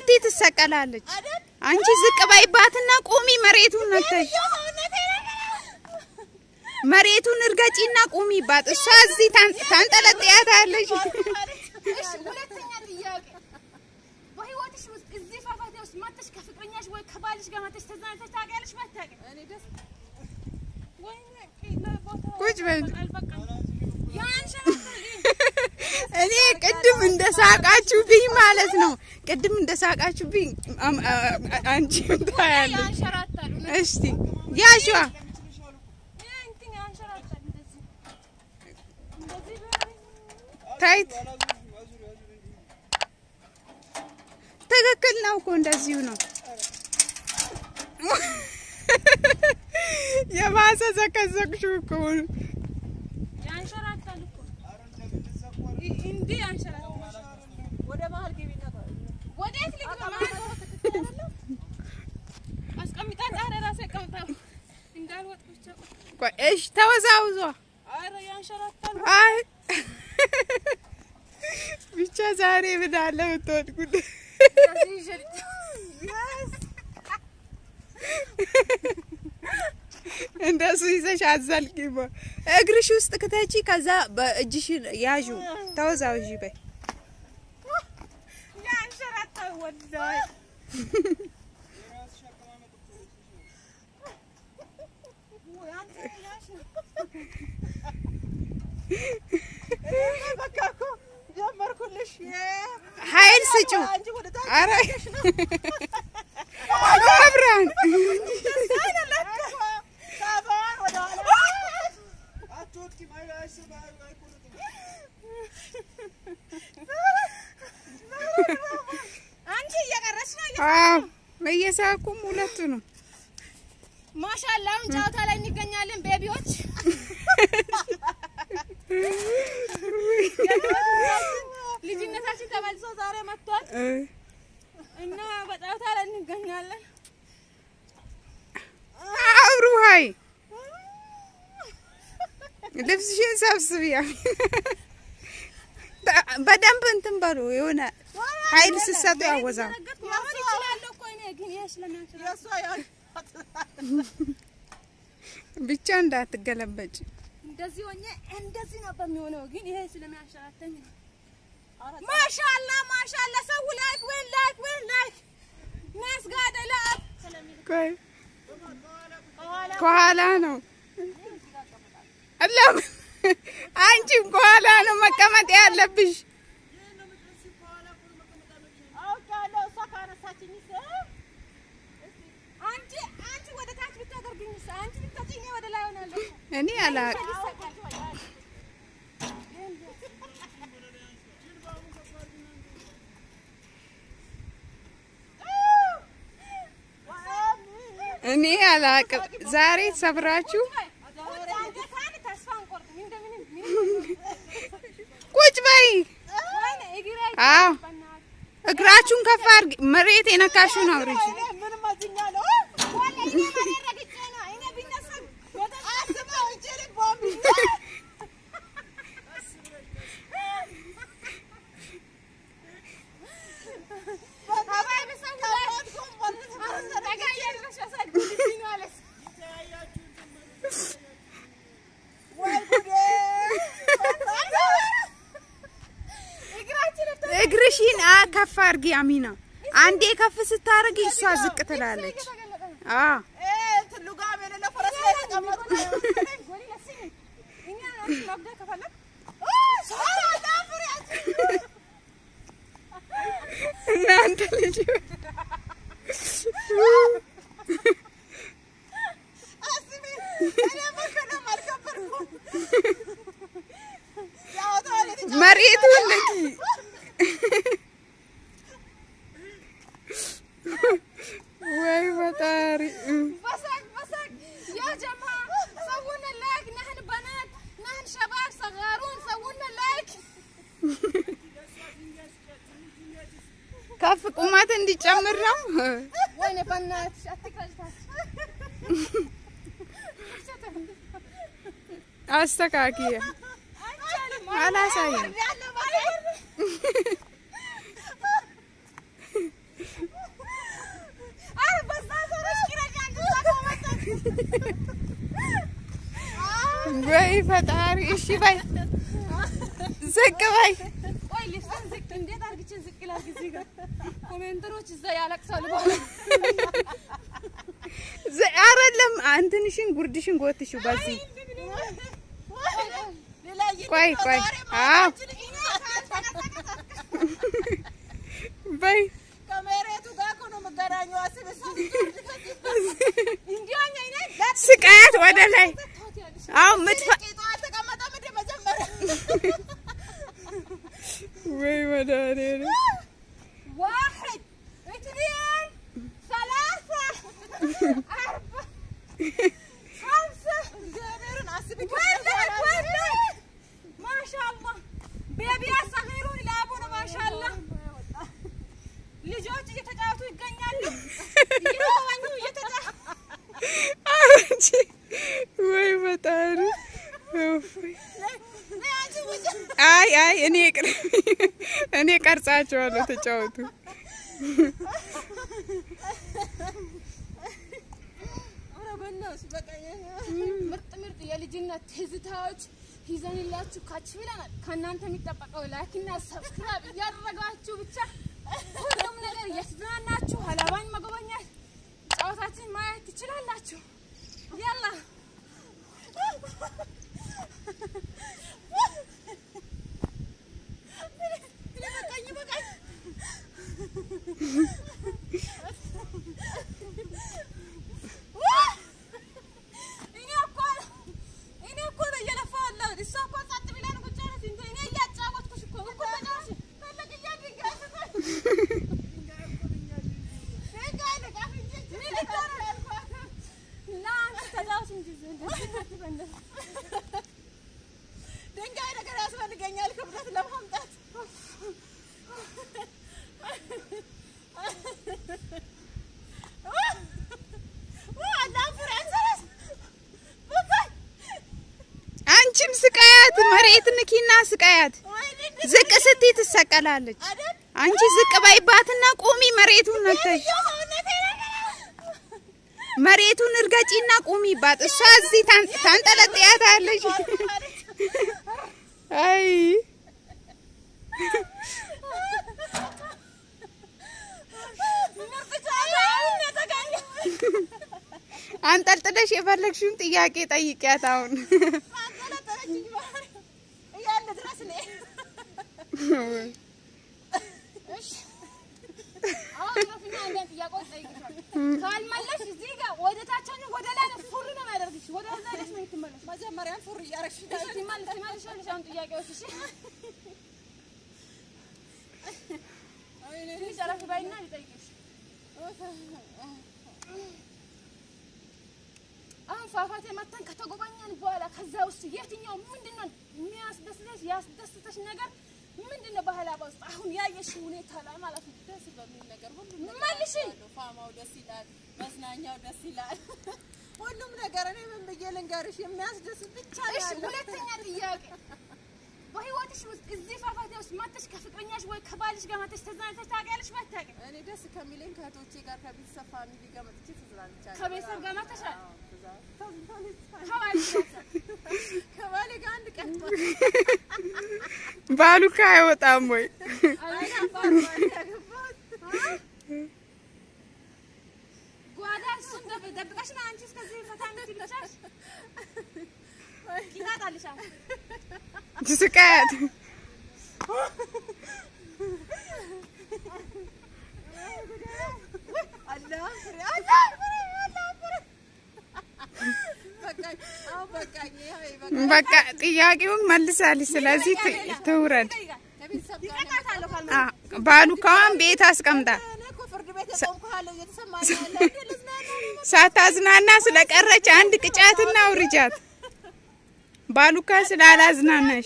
ሁለቴ ትሰቀላለች። አንቺ ዝቅ በይባትና ቁሚ። መሬቱን ነተሽ መሬቱን እርገጪና ቁሚባት። እሷ እዚህ ታን- ታንጠለጥያታለች። እሺ ሁለተኛ ጥያቄ በህይወትሽ ውስጥ እዚህ ፏፏቴ ውስጥ መጥተሽ ከፍቅረኛሽ ወይ ከባልሽ ጋር መጥተሽ ተዝናንተሽ ታውቂያለሽ? አታውቂም? ወይኔ ቦታው ቁጭ በይ። አልበቃም። ያንሸራተል እኔ ቅድም እንደ ሳቃችሁብኝ ማለት ነው። ቅድም እንደ ሳቃችሁብኝ አም- አ- አ- አንቺም ታያለሽ። ያንሸራታል። እስቲ ያሽዋ ይሄ እንትን ያንሸራታል። እንደዚህ እንደዚህ ቢሆን ታይት ትክክል ነው እኮ እንደዚሁ ነው። የባሰ ዘቀዘቅሽው እኮ ያንሸራታል እኮ ይ- እንዲህ ያንሸራታል። ወደ መሀል ግቢና ወዴት ልግባ? አስቀምጣት። ኧረ እራሴ አስቀምጣ እንዳልወጥ ብቻ ቆይ። ቆይ፣ እሺ ተወዛውዟ። ኧረ ያንሸራታል። አይ ብቻ ዛሬ ምን አለ ብትወድቁ እንደዚህ ይዤ እንደሱ ይዘሽ አዘልቂማ። እግርሽ ውስጥ ክተቺ፣ ከዛ በእጅሽን ያዡ። ተወዛውዢ በይ። ያንሸራታል ወላሂ። ወይ አንተ ያሽ በቃ እኮ ጀመርኩልሽ። ኃይል ስጪው። አንቺ ወደ ታች አረ መብራን ሳባን ወደ ኋላ አንቺ እየቀረች ነው። አዎ፣ እየሳቁም ሁለቱ ነው። ማሻአላ አሁን ጨዋታ ላይ እንገኛለን ቤቢዎች። ልጅነታችን ተመልሶ ዛሬ መጥቷል እ እና በጨዋታ ላይ እንገኛለን። አብሩ ሀይ ልብስሽን ሰብስቢ። በደንብ እንትን በሉ የሆነ ኃይል ስትሰጡ ያወዛው ያው እችላለሁ እኮ እኔ ግን ይሄ ስለሚያንችላል ብቻ እንዳትገለበጭ። እንደዚህ ሆኜ እንደዚህ ነው በሚሆነው፣ ግን ይሄ ስለሚያንሸራተኝ ነው። ማሻአላ ማሻአላ፣ ሰው ላይክ ወይ ላይክ ወይ ላይክ ናስ ጋር ደላክ ቆይ ከኋላ ነው አለም አንቺም ከኋላ ነው መቀመጥ ያለብሽ። አውቃለሁ። እሷ ካነሳችኝ አንቺ አንቺ ወደ ታች ብታደርግኝ አንቺ ብታጭኝ ወደ ላይ ሆናለሁ። እኔ አላቅም። እኔ አላቅም። ዛሬ ሰብራችሁ ቁጭ በይ። አዎ እግራችሁን ከፍ አድርጊ። መሬት የነካሽውን አውርጂ። እግርሽን አ ከፍ አድርጊ አሚና። አንዴ ከፍ ስታደርጊ እሷ ዝቅ ትላለች። አዎ እናንተ ልጅ መሬቱን ንኪ። ወይ ፈጣሪ بسك بسك يا جماعة سوونا لايك نحن بنات نحن شباب صغارون سوونا لايك ከፍ ቁመት እንዲጨምር ነው። وين بنات اتكرج አስተካክየ አላሳይም። ወይ ፈጣሪ። እሺ በይ ዝቅ በይ። ቆይ ልብስን ዝቅ እንዴት አድርግቼ ዝቅ ላድርግ? እዚህ ጋር ኮሜንተሮች እዛ ያለቅሳሉ። በኋላ ዝ- አይደለም እንትንሽን ጉርድሽን ጎትሽው በዚህ ቆይ ቆይ። አዎ በይ ከመሬቱ ጋር እኮ ነው የምገናኘው። አስበሽ እንዲያኛ አይነት ስቃያት ወደ ላይ። አዎ ምትፈ ቂጧ አልተቀመጠም እንደ መጀመሪያ ወይ መድኃኒዓለም واحد اثنين ثلاثة أربعة خمسة እግዚአብሔርን አስቢ ولد ولد ما شاء الله ቤቢያ ሰፊሩን ይላቡ ነው ማሻአላ ልጆች እየተጫወቱ ይገኛሉ። እየተዋኙ እየተጫወቱ አንቺ ወይ ፈጣሪ እፎይ። አይ አይ እኔ ቅር እኔ ቀርጻቸዋለሁ። ተጫወቱ። ኧረ በእናትሽ በቃ ምርጥ ምርጥ የልጅነት ትዝታዎች ይዘንላችሁ ካች ብለናል። ከእናንተ የሚጠበቀው ላይክና ሰብስክራይብ እያደረጋችሁ ብቻ ሁሉም ነገር እያስዝናናችሁ ሀላባን መጎበኘት ጨዋታችን ማየት ትችላላችሁ። ያላ በቃኝ በቃኝ እኔ እኮ እኔ እኮ ነው እየለፋሁ ያለሁት። እሷ እኮ ጸጥ ብላ ነው ቁጭ ያለች። እንትን እኔ እያጫወትኩሽ እኮ እኮ ተጫወች። ፈለግያ ድንጋይ ስጠኝ። ድንጋይ ልቀፍ እንጂ ምን ልታረግ አልኳት። ና አንቺ ተጫወች እንጂ እንደዚህ አትበል። ድንጋይ ነገር ያስፈልገኛል ክብደት ለማምጣት አንቺም ስቃያት፣ መሬት ንኪና ስቃያት። ዝቅ ስትይ ትሰቀላለች። አንቺ ዝቅ በይባትና ቁሚ። መሬቱን ነክተሽ መሬቱን እርገጪና ቁሚባት። እሷ እዚህ ታን- ታንጠለጥያታለሽ። አይ አንጠልጥለሽ የፈለግሽውን ጥያቄ ጠይቂያት። አሁን እያለ ድረስ እኔ አሁን ረፍና አንዳንድ ጥያቄዎች እጠይቅሻለሁ። ካልመለስሽ እዚህ ጋር ወደ ታች ሆነሽ ወደ ላይ ነው ፉር ነው የሚያደርግሽ። ወደ እዛ ሄደሽ ነው የምትመለሺው። መጀመሪያም ፉር እያረግሽ እሺ፣ ትመልሽ- ትመልሻለሽ አሁን ጥያቄዎች። እሺ፣ ትንሽ እረፍ በይና ልጠይቅሽ። አሁን ፏፏቴ መተን ከተጎበኘን በኋላ ከዛ ውስጥ የትኛው ምንድን ነው የሚያስደስተሽ ያስደስተሽ ነገር ምንድን ነው? በሀላባ ውስጥ አሁን ያየሽ ሁኔታ ላይ ማለት ነው። ደስ በሚል ነገር ሁሉም ነገር መልሽ። እወዳለሁ። ፋማው ደስ ይላል፣ መዝናኛው ደስ ይላል። ሁሉም ነገር እኔ ምን ብዬ ልንገርሽ የሚያስደስት ብቻ ነው እሺ፣ ያለው። ሁለተኛ ጥያቄ በህይወትሽ ውስጥ እዚህ ፏፏቴ ውስጥ መጥተሽ ከፍቅረኛሽ ወይ ከባልሽ ጋር መጥተሽ ተዝናንተሽ ታውቂያለሽ? ባታውቂ እኔ ደስ ከሚለኝ ከእህቶቼ ጋር ከቤተሰብ ፋሚሊ ጋር መጥቼ ተዝናንቻለሁ። ከቤተሰብ ጋር መጥተሻል? አዎ፣ ተዛ- ተዝናንቻለሁ። ከባልሽ ጋር ከባሌ ጋር አንድ ቀን ባሉካ አይወጣም ወይ? ጓዳ እሱን ደብ- ደብቀሽ ነው አንቺ እስከዚህ ፈታ የምትይልሻል? ይጣጣልሻል። ስቃያት አላህ ፍሬ አላህ ፍሬ አላህ ፍሬ በቃኝ። አሁን በቃኝ። ይኸው ይበቃል። በቃ ጥያቄውን መልሳለች። ስለዚህ ት- ትውረድ። ከቤተሰብ ጋር ነው ይቀጣታለሁ ካልመ አ- ባሉካዋን ቤት አስቀምጣ እኔ እኮ ፍርድ ቤት የቆምኩ እየተሰማኝ ያለ እንዴ ልዝናና ነው ሳታዝናና ስለቀረች አንድ ቅጫትና አውርጃት። ባሉካ ስላላዝናናሽ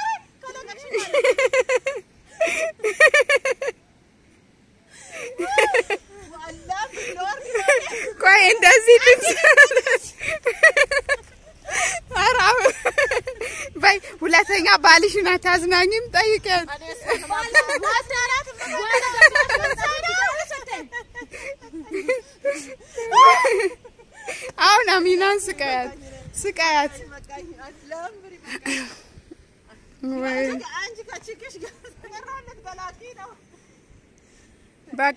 አላህ ቢኖር ቆይ እንደዚህ ድምፅ ኧረ በይ ሁለተኛ ባልሽን አታዝናኝም? ጠይቂያት። አሁን አሚናን ስቃያት ስቃያት። አይ ለምሪ ወይ አንቺ ከችግሽ ጋር ተቀራለት በላኪ ነው በቃ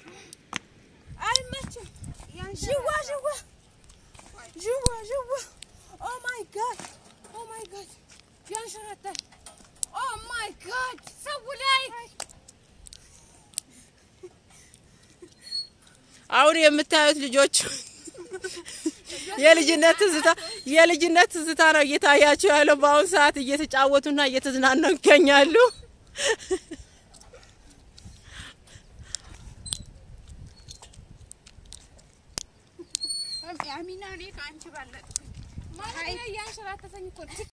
አይመችም። ዥዋ ዥዋ ዥዋ ዥዋ ኦ ማይ ጋድ ኦ ማይ ጋድ ያንሸራታል። ኦ ማይ ጋድ ሰው ላይ አሁን የምታዩት ልጆች የልጅነት ትዝታ የልጅነት ትዝታ ነው እየታያቸው ያለው። በአሁኑ ሰዓት እየተጫወቱና እየተዝናኑ ይገኛሉ። አሚና እኔ ከአንቺ ባለጥኩኝ ማለት እኔ እያንሸራተተኝ እኮ ነው።